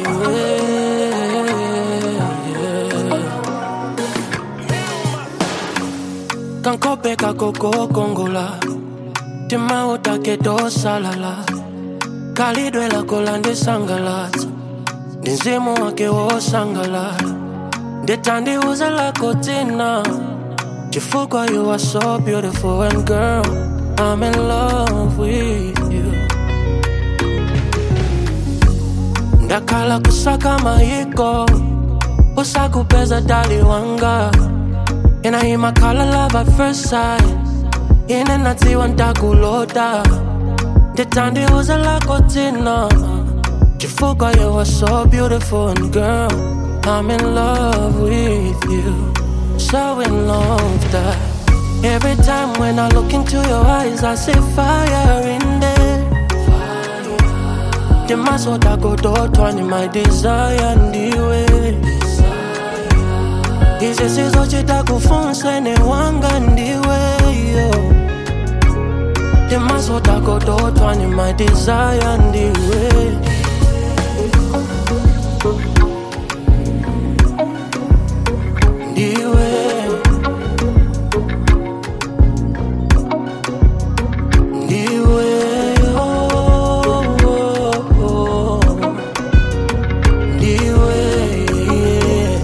ndiwe kankope kakoko kongola tima utake dosalala kalidwe lako landisangalatsa ndi mzimu wake wosangalala nditandiuza lako dzina chifukwa you are so beautiful and girl I'm in love with you ndakhala kusaka mayiko usakupeza dali wanga inayimakhala love at first sight ine nadziwa ndakulota nditandiuza lako dzina chifukwa you are so beautiful and girl I'm in love with you so in love that every time when I look into your eyes I see fire in there ndimasoda kodotwa ni my desire ndiwe izi sizochita kufunsene wanga ndiwe yo ndimasoda kodotwa ni my desire ndiwe ndiwe ndiwe oh, oh, oh. ndiwe yeah.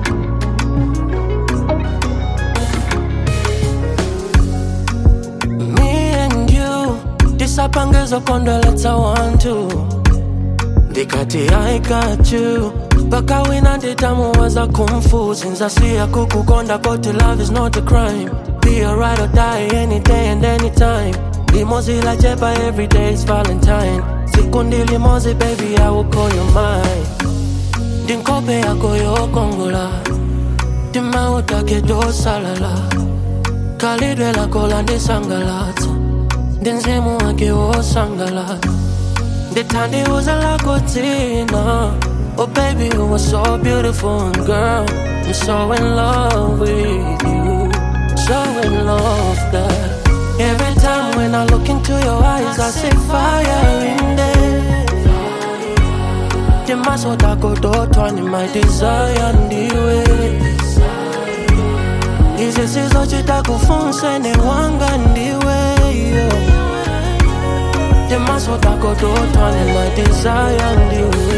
me and you tisapangezo kondweletsa wantu ndikati i got you mpaka wina nditamuwaza kumfuzi nzasiya kukukonda koti love is not a crime be a ride or die any day and anytime limozi la chepa every day is valentine siku ndilimozi baby i will call you mine ndinkope yako yokongola timautake dosalala kalidwe lako landisangalatsa ndi mzimu wake wosangalala nditandiuza lako dzina oh baby you are so beautiful and girl i'm so in love with you so in love that every time when i look into your eyes i see fire in there ndimasoda kodotwa ni my desire ndiwe izi sizochita kufunsene wanga ndiwe yo ndimasoda kodotwa ni my desire ndiwe